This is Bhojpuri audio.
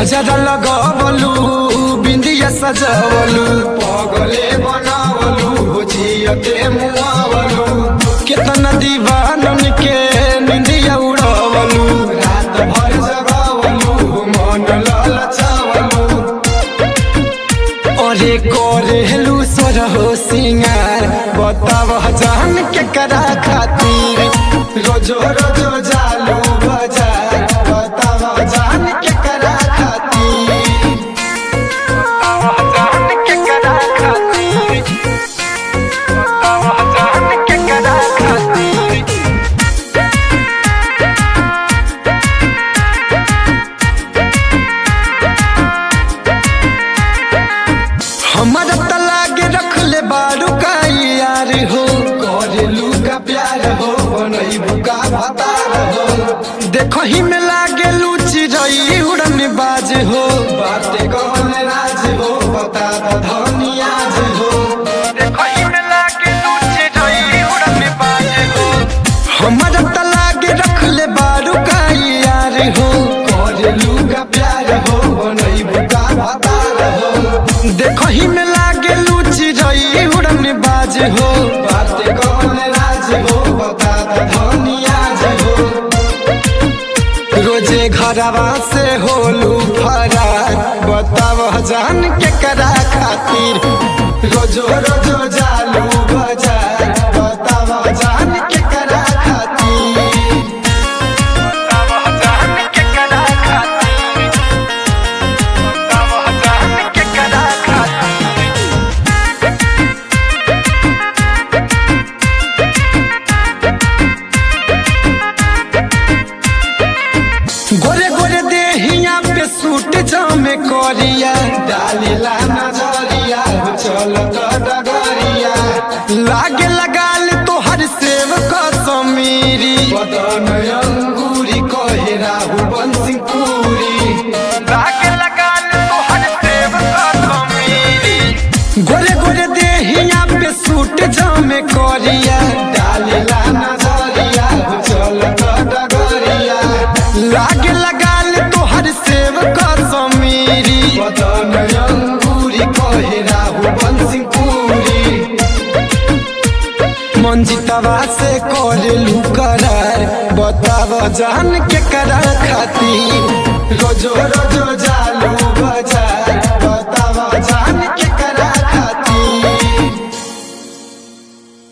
गजरा लगवलू बिंदिया सजवलू पगले बनावलू जियते मुआवलू केतना दीवानन के निंदिया उड़ावलू रात भर जगावलू मन ललचावलू अरे करेलू सोरहो सिंगार बताव जान के करा खातिर रोजो रोजो जालू बाजार बताव जान के करा खातिर बताव जान के करा खातिर बताव जान के करा खातिर हमारा तलाक रख ले बारू का यार हो करेलू का प्यार हो बनैबू का भतार हो देखो ही में लागे लूची रही उड़न बाज हो बाते कौन राज हो बता द धनियाज हो देखो ही में लागे लूची रही उड़न बाज हो हमारा तलाक रख ले बारू का यार हो करेलू का प्यार हो बनैबू का भतार हो देखो ही में लागे लूची रही उड़न बाज हो बाते कौन राज हो बता द धनियाज हो रोजे घरवा से होलू फरार बताव जान के करा खातिर रोजो रोजो जालू बाजार बताव जान के करा खातिर बताव जान के करा खातिर बताव जान के करा खातिर गोरे गोरे देहिया पे सूट जामे करिया डालीला नजरिया चलत डगरिया लागे लगाल तोहर सेव कसमीरी बदन अंगूरी कहे राहु बंसी पूरी लागे लगाल तोहर सेव कसमीरी गोरे गोरे देहिया पे सूट जामे करिया डालीला नजरिया चलत डगरिया लागे लगाल तोहर सेव कसमीरी बदन अंगूरी कहे राहु बंसी पूरी मंजितवा से करेलू करार बताव जान के करा खातिर रोजो रोज